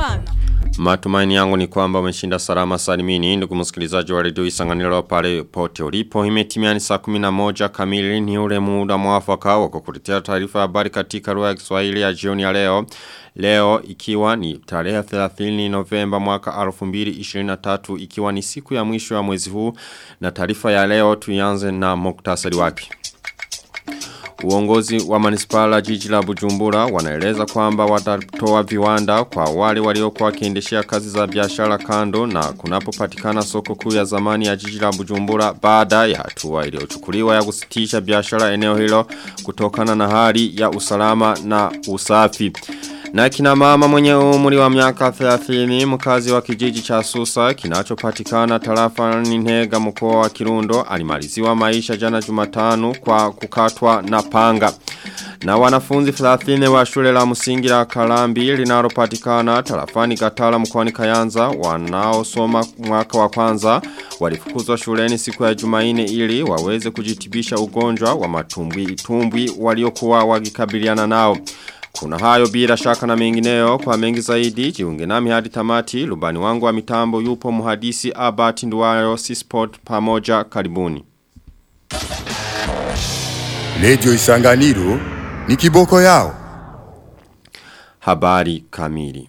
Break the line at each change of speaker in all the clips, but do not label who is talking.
sana.
Matumaini yangu ni kwamba umeshinda salama salimini ndugu msikilizaji wa redio Isanganiro pale pote ulipo imetimia ni saa 11 kamili ni ule muda mwafaka wa kukuletea taarifa ya habari katika lugha ya Kiswahili ya jioni ya leo leo ikiwa ni tarehe 30 Novemba mwaka 2023 ikiwa ni siku ya mwisho ya mwezi huu na taarifa ya leo tuianze na muktasari wake Uongozi wa manispala jiji la Bujumbura wanaeleza kwamba watatoa viwanda kwa wale waliokuwa wakiendeshea kazi za biashara kando na kunapopatikana soko kuu ya zamani ya jiji la Bujumbura baada ya hatua iliyochukuliwa ya kusitisha biashara eneo hilo kutokana na hali ya usalama na usafi. Na kina mama mwenye umri wa miaka 30 mkazi wa kijiji cha Susa kinachopatikana tarafa Ntega mkoa wa Kirundo alimaliziwa maisha jana Jumatano kwa kukatwa na panga. Na wanafunzi 30 wa shule la msingi la Kalambi linalopatikana tarafani Gatala mkoani Kayanza wanaosoma mwaka wa kwanza walifukuzwa shuleni siku ya Jumaine ili waweze kujitibisha ugonjwa wa matumbwi tumbwi waliokuwa wakikabiliana nao. Kuna hayo bila shaka na mengineyo kwa mengi zaidi jiunge nami hadi tamati lubani wangu wa mitambo yupo muhadisi Albert Nduwayo Sport pamoja karibuni.
Radio Isanganiro ni kiboko yao.
Habari kamili.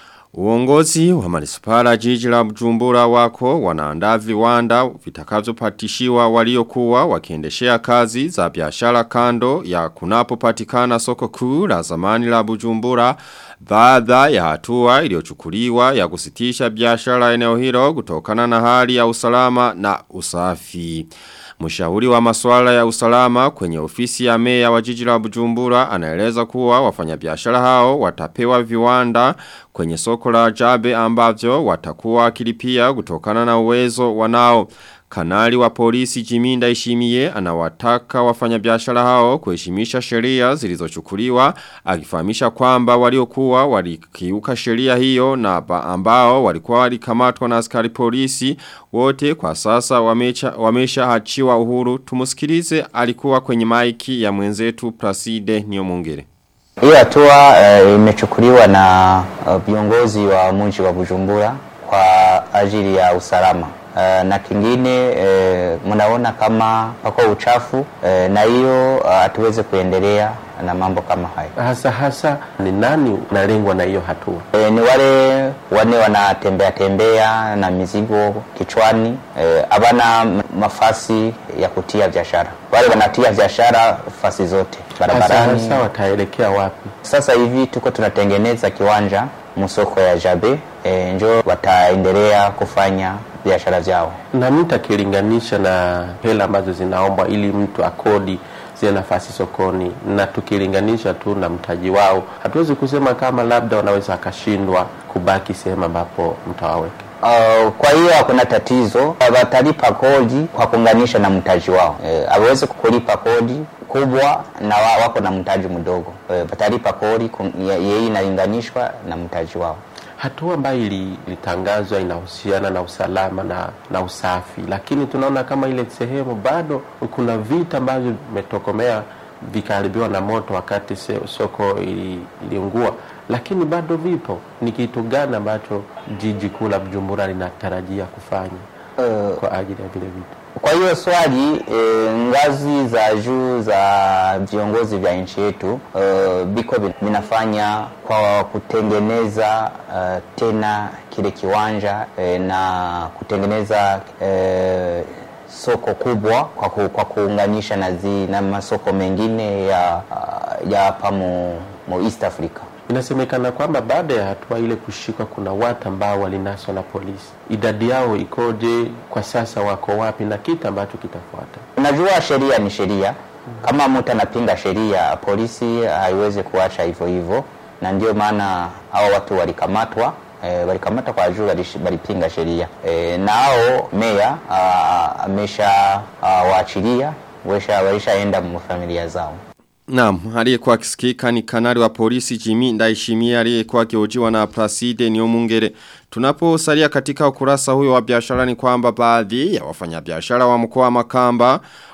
Uongozi wa manispara jiji la Bujumbura wako wanaandaa viwanda vitakavyopatishiwa waliokuwa wakiendeshea kazi za biashara kando ya kunapopatikana soko kuu la zamani la Bujumbura baada ya hatua iliyochukuliwa ya kusitisha biashara eneo hilo kutokana na hali ya usalama na usafi. Mshauri wa masuala ya usalama kwenye ofisi ya meya wa jiji la Bujumbura anaeleza kuwa wafanyabiashara hao watapewa viwanda kwenye soko la Jabe ambavyo watakuwa kilipia kutokana na uwezo wanao. Kanali wa polisi Jiminda Ishimie anawataka wafanyabiashara hao kuheshimisha sheria zilizochukuliwa akifahamisha kwamba waliokuwa walikiuka sheria hiyo na ambao walikuwa walikamatwa na askari polisi wote kwa sasa wamecha, wamesha hachiwa uhuru tumusikilize alikuwa kwenye maiki ya mwenzetu Placide Niomongere
Hiyo hatua uh, imechukuliwa na viongozi uh, wa mji wa Bujumbura kwa ajili ya usalama. Uh, na kingine uh, mnaona kama pako uchafu uh, na hiyo hatuweze uh, kuendelea na mambo kama hayo.
Hasa hasa ni nani unalengwa na hiyo hatua?
E, ni wale wane wanatembea tembea na mizigo kichwani habana e, mafasi ya kutia biashara. Wale wanatia biashara fasi zote barabarani.
Hasa hasa wataelekea wapi?
Sasa hivi tuko tunatengeneza kiwanja msoko ya Jabe e, njo wataendelea kufanya biashara zao.
Na mtu akilinganisha na hela ambazo zinaombwa ili mtu akodi zile nafasi sokoni, na tukilinganisha tu na mtaji wao, hatuwezi kusema kama labda wanaweza akashindwa kubaki sehemu ambapo mtawaweka.
Uh, kwa hiyo hakuna tatizo, watalipa kodi kwa kuunganisha na mtaji wao. Hawezi e, kulipa kodi kubwa na wa, wako na mtaji mdogo e, watalipa kodi yeye inalinganishwa na mtaji wao.
Hatua ambayo ilitangazwa inahusiana na usalama na, na usafi, lakini tunaona kama ile sehemu bado kuna vita ambavyo vimetokomea vikaharibiwa na moto wakati se, soko iliungua, lakini bado vipo. Ni kitu gani ambacho jiji kuu la Bujumbura linatarajia kufanya uh, kwa ajili ya vile vitu?
Kwa hiyo swali e, ngazi za juu za viongozi vya nchi yetu e, biko vinafanya kwa kutengeneza e, tena kile kiwanja e, na kutengeneza e, soko kubwa kwa, ku, kwa kuunganisha na, zi, na masoko mengine ya ya hapa mu, mu East Africa.
Inasemekana kwamba baada ya hatua ile kushikwa, kuna watu ambao walinaswa na polisi. Idadi yao ikoje kwa sasa, wako wapi na kitu ambacho kitafuata?
Unajua, sheria ni sheria. Kama mtu anapinga sheria, polisi haiwezi kuacha hivyo hivyo, na ndio maana hao watu walikamatwa. E, walikamatwa kwa juu walipinga sheria e, na hao meya amesha waachilia, walishaenda mu familia zao.
Naam, aliyekuwa akisikika ni kanali wa polisi Jimmy Ndaishimia aliyekuwa akihojiwa na Placide Niomungere. Tunaposalia katika ukurasa huyo wa biashara ni kwamba baadhi ya wafanyabiashara wa mkoa wa Makamba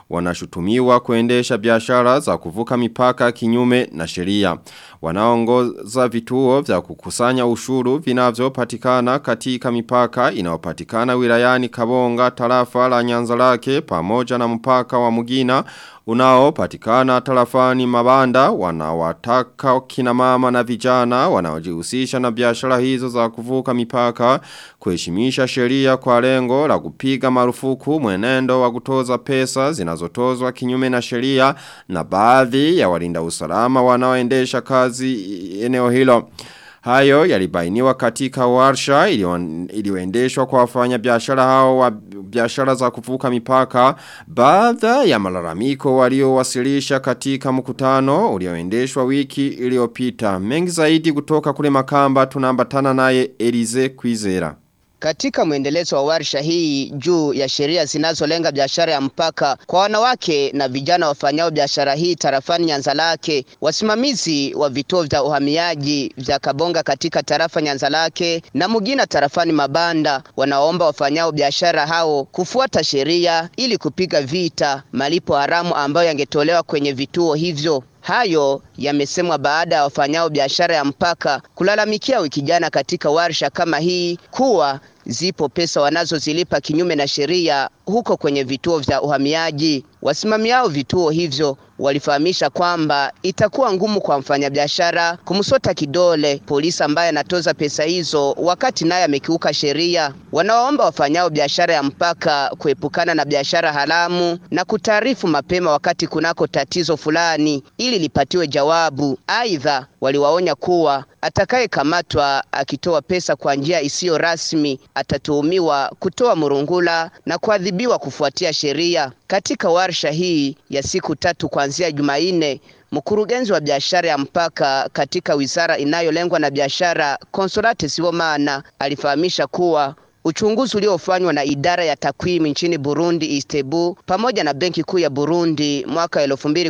wanashutumiwa kuendesha biashara za kuvuka mipaka kinyume na sheria. Wanaongoza vituo vya kukusanya ushuru vinavyopatikana katika mipaka inayopatikana wilayani Kabonga tarafa la Nyanzarake pamoja na mpaka wa Mugina unaopatikana tarafani Mabanda wanawataka kina mama na vijana wanaojihusisha na biashara hizo za kuvuka mipaka kuheshimisha sheria kwa lengo la kupiga marufuku mwenendo wa kutoza pesa zinazotozwa kinyume na sheria na baadhi ya walinda usalama wanaoendesha kazi eneo hilo. Hayo yalibainiwa katika warsha iliyoendeshwa kwa wafanya biashara hao wa biashara za kuvuka mipaka baada ya malalamiko waliowasilisha katika mkutano ulioendeshwa wiki iliyopita. Mengi zaidi kutoka kule Makamba tunaambatana naye Elize Kwizera.
Katika mwendelezo wa warsha hii juu ya sheria zinazolenga biashara ya mpaka kwa wanawake na vijana wafanyao biashara hii tarafani Nyanzalake, wasimamizi wa vituo vya uhamiaji vya Kabonga katika tarafa Nyanzalake na Mugina tarafani Mabanda wanaomba wafanyao biashara hao kufuata sheria ili kupiga vita malipo haramu ambayo yangetolewa kwenye vituo hivyo. Hayo yamesemwa baada ya wafanyao biashara ya mpaka kulalamikia wiki jana katika warsha kama hii kuwa zipo pesa wanazozilipa kinyume na sheria huko kwenye vituo vya uhamiaji. Wasimamiao vituo hivyo walifahamisha kwamba itakuwa ngumu kwa mfanyabiashara kumsota kidole polisi ambaye anatoza pesa hizo wakati naye amekiuka sheria. Wanawaomba wafanyao biashara ya mpaka kuepukana na biashara haramu na kutaarifu mapema wakati kunako tatizo fulani ili lipatiwe jawabu. Aidha, waliwaonya kuwa atakayekamatwa akitoa pesa kwa njia isiyo rasmi atatuhumiwa kutoa murungula na kuadhibiwa kufuatia sheria. Katika warsha hii ya siku tatu kuanzia Jumanne, mkurugenzi wa biashara ya mpaka katika wizara inayolengwa na biashara Consolate Sibomana alifahamisha kuwa Uchunguzi uliofanywa na idara ya takwimu nchini Burundi Istebu pamoja na benki kuu ya Burundi mwaka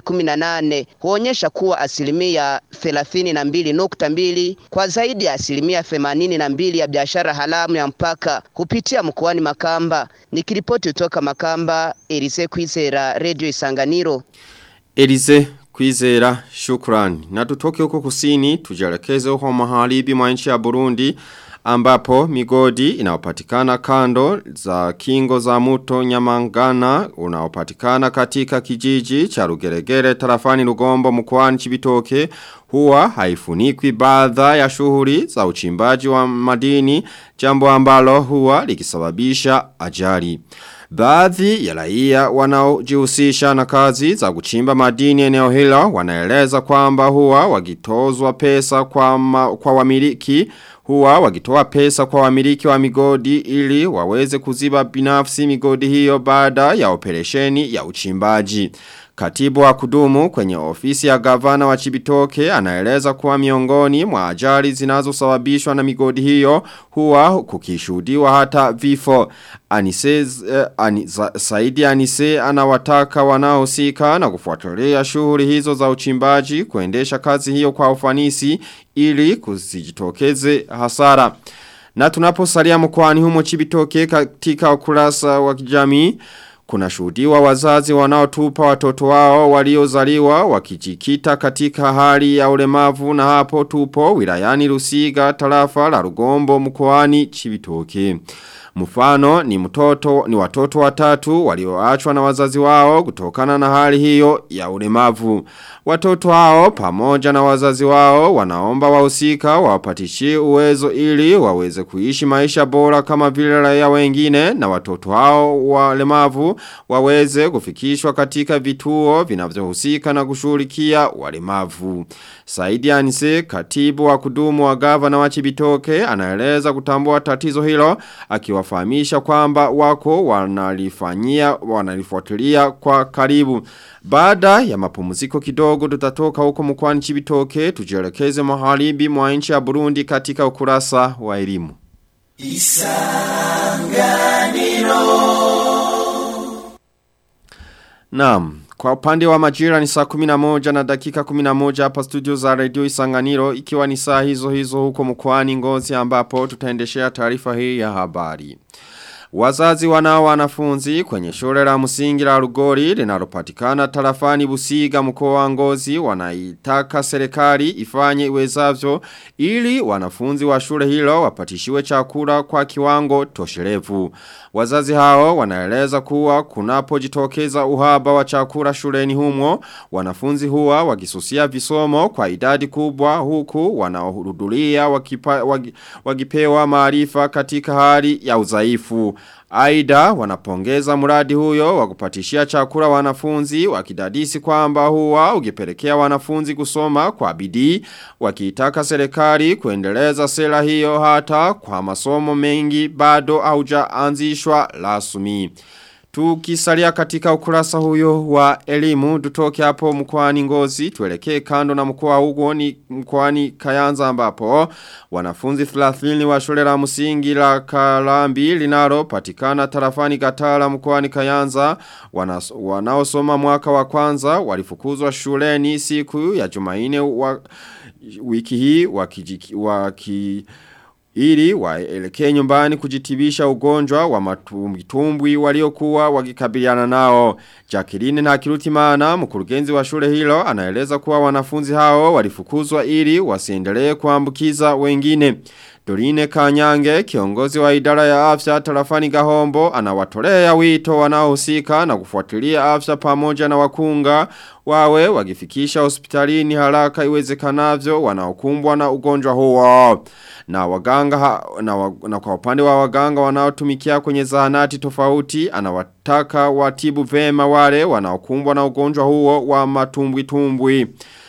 2018 huonyesha kuwa asilimia 32.2 kwa zaidi ya asilimia 82 ya biashara haramu ya mpaka kupitia mkoani Makamba. Nikiripoti kutoka Makamba, Elise Kwizera, Radio Isanganiro.
Elise Kwizera, shukrani. Na tutoke huko kusini, tujelekeze huko maharibi mwa nchi ya Burundi ambapo migodi inaopatikana kando za kingo za muto nyamangana unaopatikana katika kijiji cha rugeregere tarafani lugombo mkwani chibitoke huwa haifunikwi baadha ya shughuli za uchimbaji wa madini jambo ambalo huwa likisababisha ajali. Baadhi ya raia wanaojihusisha na kazi za kuchimba madini eneo hilo wanaeleza kwamba huwa wakitozwa pesa kwa, ma, kwa wamiliki huwa wakitoa pesa kwa wamiliki wa migodi ili waweze kuziba binafsi migodi hiyo baada ya operesheni ya uchimbaji. Katibu wa kudumu kwenye ofisi ya gavana wa Chibitoke anaeleza kuwa miongoni mwa ajali zinazosababishwa na migodi hiyo huwa kukishuhudiwa hata vifo. Anise, eh, anisa, Saidi Anise anawataka wanaohusika na kufuatilia shughuli hizo za uchimbaji kuendesha kazi hiyo kwa ufanisi ili kusijitokeze hasara. Na tunaposalia mkoani humo Chibitoke katika ukurasa wa kijamii kuna shuhudiwa wazazi wanaotupa watoto wao waliozaliwa wakijikita katika hali ya ulemavu na hapo tupo wilayani Rusiga tarafa la Rugombo mkoani Chibitoke. Mfano ni mtoto ni watoto watatu walioachwa na wazazi wao kutokana na hali hiyo ya ulemavu. Watoto hao pamoja na wazazi wao wanaomba wahusika wapatishie uwezo ili waweze kuishi maisha bora kama vile raia wengine na watoto hao walemavu waweze kufikishwa katika vituo vinavyohusika na kushughulikia walemavu. Saidi Anise katibu wa kudumu wa gavana wa Chibitoke anaeleza kutambua tatizo hilo akiwafahamisha kwamba wako wanalifanyia wanalifuatilia kwa karibu. Baada ya mapumziko kidogo tutatoka huko mkwani Chibitoke tujielekeze maharibi mwa nchi ya Burundi katika ukurasa wa elimu. Naam, kwa upande wa majira ni saa 11 na dakika 11 hapa studio za Radio Isanganiro ikiwa ni saa hizo hizo huko mkoani Ngozi ambapo tutaendeshea taarifa hii ya habari. Wazazi wanao wanafunzi kwenye shule la msingi la Rugori linalopatikana tarafani Busiga mkoa wa Ngozi wanaitaka serikali ifanye iwezavyo ili wanafunzi wa shule hilo wapatishiwe chakula kwa kiwango tosherevu. Wazazi hao wanaeleza kuwa kunapojitokeza uhaba wa chakula shuleni humo wanafunzi huwa wakisusia visomo kwa idadi kubwa huku wanaohudhuria wakipa, wagi, wakipewa maarifa katika hali ya udhaifu. Aida wanapongeza mradi huyo wa kupatishia chakula wanafunzi wakidadisi kwamba huwa ukipelekea wanafunzi kusoma kwa bidii wakiitaka serikali kuendeleza sera hiyo hata kwa masomo mengi bado haujaanzishwa rasmi. Tukisalia katika ukurasa huyo wa elimu tutoke hapo mkoani Ngozi tuelekee kando na mkoa huo ni mkoani Kayanza ambapo wanafunzi 30 wa shule la msingi la Kalambi linalo patikana tarafani Gatala mkoani Kayanza wanas, wanaosoma mwaka wa kwanza walifukuzwa shuleni siku ya Jumanne wa wiki hii wakijiki waki ili waelekee nyumbani kujitibisha ugonjwa wa matumbwi waliokuwa wakikabiliana nao. Jacqueline na Kirutimana mkurugenzi wa shule hilo anaeleza kuwa wanafunzi hao walifukuzwa ili wasiendelee kuambukiza wengine. Dorine Kanyange, kiongozi wa idara ya afya tarafani Gahombo, anawatolea wito wanaohusika na kufuatilia afya pamoja na wakunga wawe wakifikisha hospitalini haraka iwezekanavyo wanaokumbwa na ugonjwa huo. Na waganga na, wa, na kwa upande wa waganga wanaotumikia kwenye zahanati tofauti anawataka watibu vema wale wanaokumbwa na ugonjwa huo wa matumbwi tumbwi.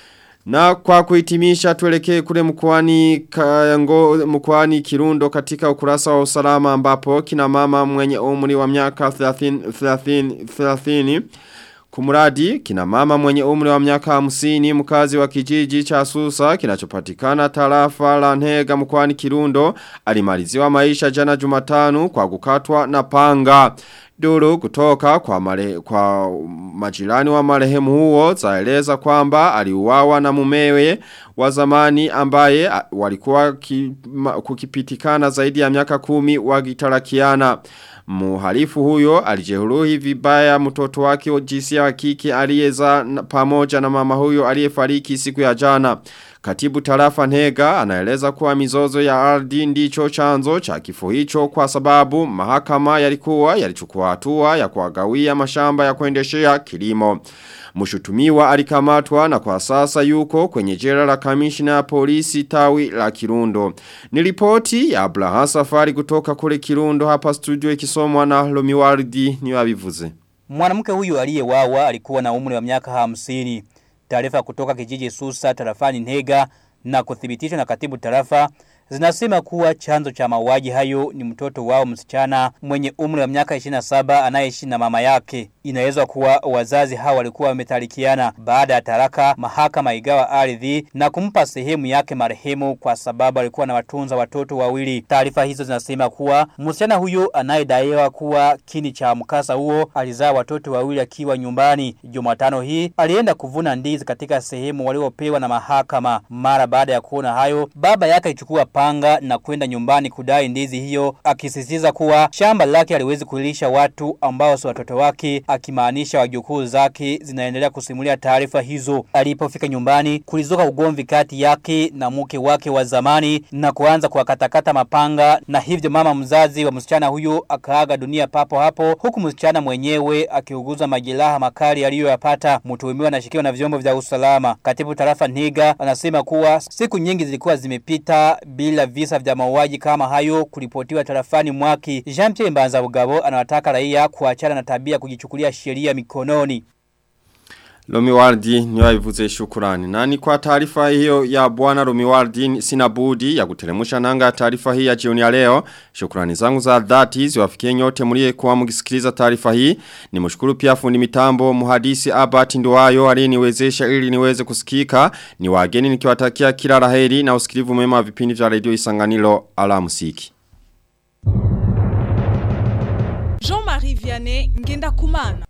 Na kwa kuhitimisha tuelekee kule mkwani kayango mkwani kirundo katika ukurasa wa usalama ambapo kina mama mwenye umri wa miaka 30 30 30 Kumuradi, kina mama mwenye umri wa miaka hamsini mkazi wa kijiji cha Susa kinachopatikana tarafa la Nhega mkwani Kirundo alimaliziwa maisha jana Jumatano kwa kukatwa na panga. Duru kutoka kwa, mare, kwa majirani wa marehemu huo zaeleza kwamba aliuawa na mumewe wa zamani ambaye walikuwa ki, ma, kukipitikana zaidi ya miaka kumi wakitarakiana. Muhalifu huyo alijeruhi vibaya mtoto wake wa jinsia ya kike aliyeza pamoja na mama huyo aliyefariki siku ya jana. Katibu tarafa Nhega anaeleza kuwa mizozo ya ardhi ndicho chanzo cha kifo hicho kwa sababu mahakama yalikuwa yalichukua hatua ya kuagawia mashamba ya kuendeshea kilimo. Mshutumiwa alikamatwa na kwa sasa yuko kwenye jela la kamishna ya polisi tawi la Kirundo. Ni ripoti ya Abraham Safari kutoka kule Kirundo hapa studio ikisomwa na Lomiwardi ni wabivuze.
Mwanamke huyu aliyewawa alikuwa na umri wa miaka hamsini. Taarifa kutoka kijiji Susa tarafani Ntega na kuthibitishwa na katibu tarafa zinasema kuwa chanzo cha mauaji hayo ni mtoto wao msichana mwenye umri wa miaka 27 anayeishi na mama yake. Inaelezwa kuwa wazazi hao walikuwa wametalikiana baada ya taraka mahakama igawa ardhi na kumpa sehemu yake marehemu kwa sababu alikuwa na watunza watoto wawili. Taarifa hizo zinasema kuwa msichana huyo anayedaiwa kuwa kini cha mkasa huo alizaa watoto wawili akiwa nyumbani. Jumatano hii alienda kuvuna ndizi katika sehemu waliopewa na mahakama. Mara baada ya kuona hayo, baba yake alichukua panga na kwenda nyumbani kudai ndizi hiyo akisisitiza kuwa shamba lake aliwezi kulisha watu ambao si watoto wake akimaanisha wajukuu zake zinaendelea kusimulia taarifa hizo alipofika nyumbani kulizuka ugomvi kati yake na mke wake wa zamani na kuanza kuwakatakata mapanga na hivyo mama mzazi wa msichana huyo akaaga dunia papo hapo huku msichana mwenyewe akiuguza majeraha makali aliyoyapata mtuhumiwa anashikiwa na vyombo vya usalama katibu tarafa Niga anasema kuwa siku nyingi zilikuwa zimepita bila visa vya mauaji kama hayo kuripotiwa tarafani mwaki. Jean Pierre Mbanza Bugabo anawataka raia kuachana na tabia kujichukulia sheria mikononi.
Lomiwardi ni wavivuze shukurani. Nani kwa taarifa hiyo ya bwana Lomiwardi sina budi ya kutelemusha nanga taarifa hii ya jioni ya leo. Shukurani zangu za dhati ziwafikie nyote mlie kwa mkisikiliza taarifa hii. Ni mshukuru pia fundi mitambo muhadisi Abati Nduwayo aliyeniwezesha ili niweze kusikika. Ni wageni nikiwatakia kila laheri na usikilivu mwema wa vipindi vya Radio Isanganiro alamsiki.
Jean-Marie Vianney Ngenda Kumana